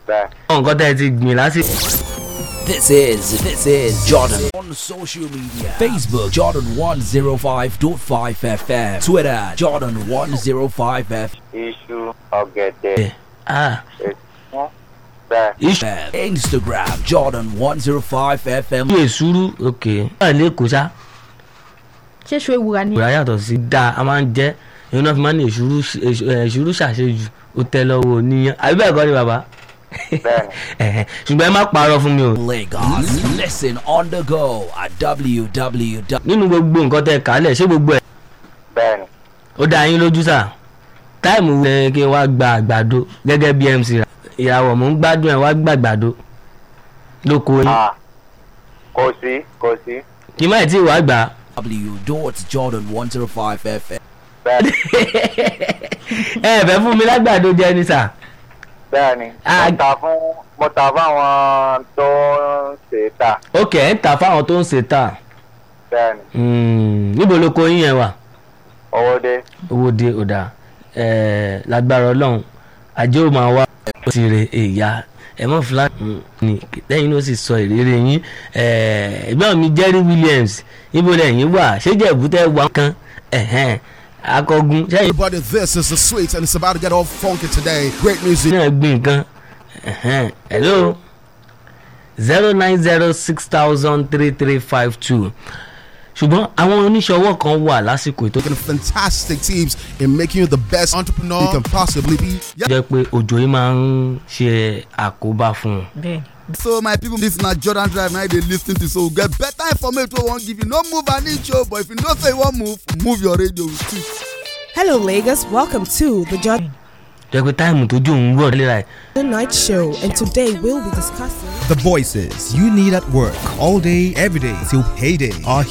bẹ́ẹ̀. nǹkan tẹ́ ẹ ti gbìn lásìkò. This is this is Jordan on social media. Facebook Jordan 105.5 FM. Twitter Jordan 105 FM. iṣu ọ̀gẹ̀dẹ̀ ah èsùn bẹ́ẹ̀. iṣu Instagram Jordan 105 FM. èsúrú òkè. wà lẹ́kọ̀ọ́ sá ṣé ṣo ewúra ni. ìwà yàtọ̀ sí dáa a máa ń jẹ́ èyí náà fi máa ń ní èsúrú èsúrú ṣàṣejù ó tẹ́ lọ́wọ́ oníyan àbí bẹ́ẹ̀ kọ́ ni bàbá Bẹ́ẹ̀ni. Ẹ̀hẹ̀. ṣùgbọ́n ẹ má parọ́ fún mi o Lagos. Listen on the go at www. nínú gbogbo nǹkan tẹ́ kálẹ̀ ṣé gbogbo ẹ̀ bẹ́ẹ̀ni. ó dá yín lójú sá táìmù ẹ kí n wá gba àgbàdo gẹ́gẹ́ bí MC rà ìyàwó mò ń gbádùn ẹ̀ wá gba àgbàdo lóko yín Ah, kò sí kò sí kí má ì tí ì wá gbà á. Jordan 105 FM. bẹ́ẹ̀ni ẹ fẹ́ fún mi lágbàdo jẹ ni sà bẹ́ẹ̀ni. Ah. mo ta fún mo ta fáwọn tó ń ṣe é tà ok ẹ̀ ń tà fáwọn tó ń ṣe tà bẹ́ẹ̀ni. Hmm, níbo lóko yín yẹn wà. owó dé owó dé ọ̀dà ẹ̀ẹ́ lágbára ọlọ́run ajé ò máa wá ó ti rè èyà ẹ mọ̀ fúlàní ni lẹ́yìn ló sì sọ ìrírí yín ẹ̀ẹ́ ẹ̀gbọ́n mi Jerry Williams níbo lẹ́yìn wà ṣéjẹ́ èbúté wà kan ẹ̀hẹ́n akọgun sẹ́yìn Everybody, this is the sweet, and it's about to get all funky today. Great music. náà gbìn nǹkan ẹ̀hẹ́n hello zero nine zero six thousand three three five two ṣùgbọ́n àwọn oníṣòwò kan wà lásìkò ètò Making fantastic teams in making you the best entrepreneur you can possibly be. Yeah. jẹ́ pé òjò yìí máa ń ṣe àkóbá fún un. bẹ́ẹ̀ so my people this na jordan drive na you dey lis ten to so we get better information wey we wan give you no move an inch o but if you know say you wan move move your radio with it. Hello, Lagos. Welcome to the Jordan jẹ́ pé táìmù tójú òun rọ̀ léra ẹ̀ Night Show, and today we'll be discussing. The voices you need at work all day, every day till payday are